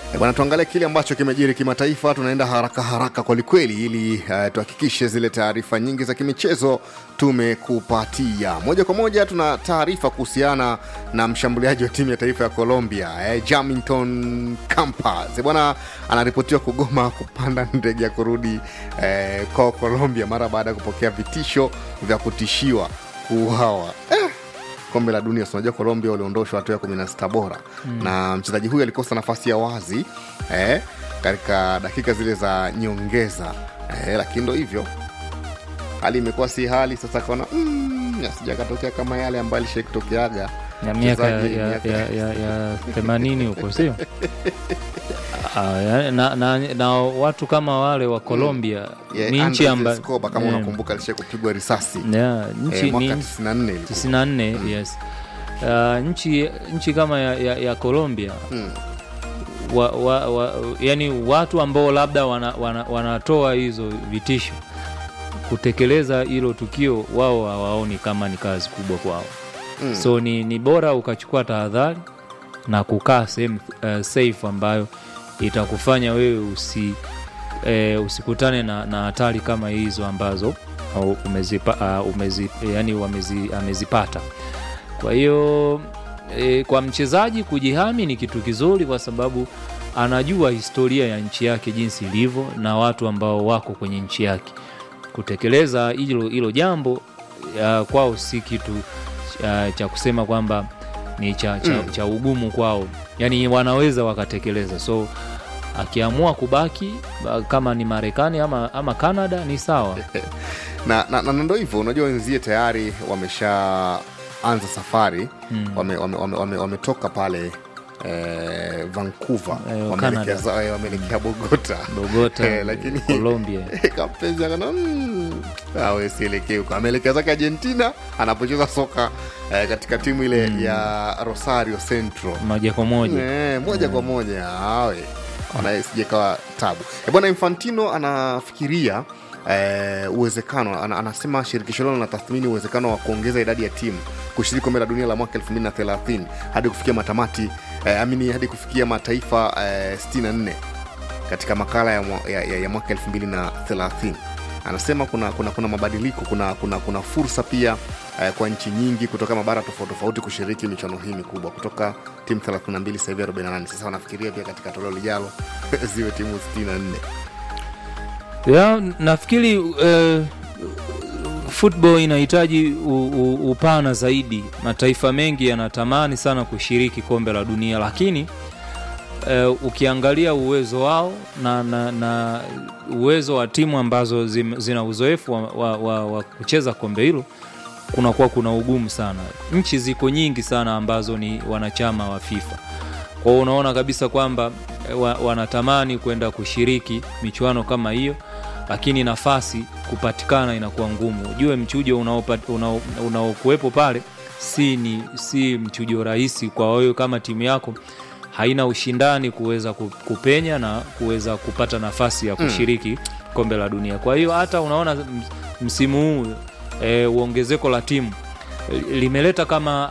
E bwana, tuangalie kile ambacho kimejiri kimataifa. Tunaenda haraka haraka kwelikweli, ili uh, tuhakikishe zile taarifa nyingi za kimichezo tumekupatia moja kwa moja. Tuna taarifa kuhusiana na mshambuliaji wa timu ya taifa ya Colombia eh, Jamilton Campas bwana, anaripotiwa kugoma kupanda ndege ya kurudi eh, kwa Colombia mara baada ya kupokea vitisho vya kutishiwa kuuawa eh kombe la dunia unajua colombia waliondoshwa hatua ya kumi na sita bora mm. na mchezaji huyu alikosa nafasi ya wazi eh, katika dakika zile za nyongeza eh, lakini ndo hivyo hali imekuwa si hali sasa akaona mm, asijakatokea kama yale ambayo alishai kutokeaga ya miaka ya, Mchezaji ya, miaka- ya, ya, ya themanini huko sio Ah, ya- na, na, na watu kama wale wa Colombia yeah, ni nchi Andres ambayo Escobar, kama unakumbuka alishai kupigwa risasi yeah, nchi eh, mwaka ni 94 ilikuwa. 94 yes uh, nchi nchi kama ya, ya, ya Colombia Mm. wa, wa, wa, yani watu ambao labda wanatoa wana, wanatoa hizo vitisho kutekeleza hilo tukio wao hawaoni kama ni kazi kubwa kwao Mm. so ni, ni bora ukachukua tahadhari na kukaa sehemu uh, safe ambayo itakufanya wewe usi eh, usikutane na, na hatari kama hizo ambazo au umezipa, uh, umezi, yani wamezi, amezipata kwa hiyo e, kwa mchezaji kujihami ni kitu kizuri kwa sababu anajua historia ya nchi yake jinsi ilivyo na watu ambao wako kwenye nchi yake kutekeleza hilo hilo jambo ya, kwao si kitu cha, cha kusema kwamba ni cha, cha, Mm. cha ugumu kwao yani wanaweza wakatekeleza so akiamua kubaki ba- kama ni marekani ama, ama canada ni sawa na, na, na ndo hivyo unajua wenzie tayari wameshaanza safari Mm. wametoka wame, wame, wame, wametoka pale eh, vancouver Eh, wameelekea Canada. za- eh, wameelekea bogota bogota Eh, lakini- colombia kapenzi akana mm, awe sielekee huko ameelekea zake argentina anapocheza soka eh, katika timu ile Mm. ya rosario central moja kwa moja Eh, moja kwa moja awe Ona, sijekawa tabu Eh, bwana infantino anafikiria eh, uwezekano ana, anasema shirikisho hilo linatathmini uwezekano wa kuongeza idadi ya timu kushiriki kombe la dunia la mwaka 2030 hadi kufikia matamati eh, amini hadi kufikia mataifa eh, 64 katika makala ya, mwa- ya, ya, ya mwaka 2030 anasema kuna kuna kuna mabadiliko kuna kuna kuna fursa pia eh, kwa nchi nyingi kutoka mabara tofauti tofauti kushiriki michuano hii mikubwa kutoka timu 32 sasa hivi 48 sasa wanafikiria pia katika toleo lijalo ziwe timu 64 ya nafikiri uh, football inahitaji u, u, upana zaidi mataifa mengi yanatamani sana kushiriki kombe la dunia lakini uh, ukiangalia uwezo wao na, na, na uwezo wa timu ambazo zim, zina uzoefu wa, wa, wa, wa kucheza kombe hilo kunakuwa kuna ugumu sana nchi ziko nyingi sana ambazo ni wanachama wa fifa kwa hiyo unaona kabisa kwamba eh, wa, wanatamani kwenda kushiriki michuano kama hiyo lakini nafasi kupatikana inakuwa ngumu ujue mchujo unaopa- unao- unaokuwepo pale si ni si mchujo rahisi kwa wewe kama timu yako haina ushindani kuweza ku- kupenya na kuweza kupata nafasi ya kushiriki kombe la dunia kwa hiyo hata unaona ms- msimu huu e, uongezeko la timu eh, limeleta kama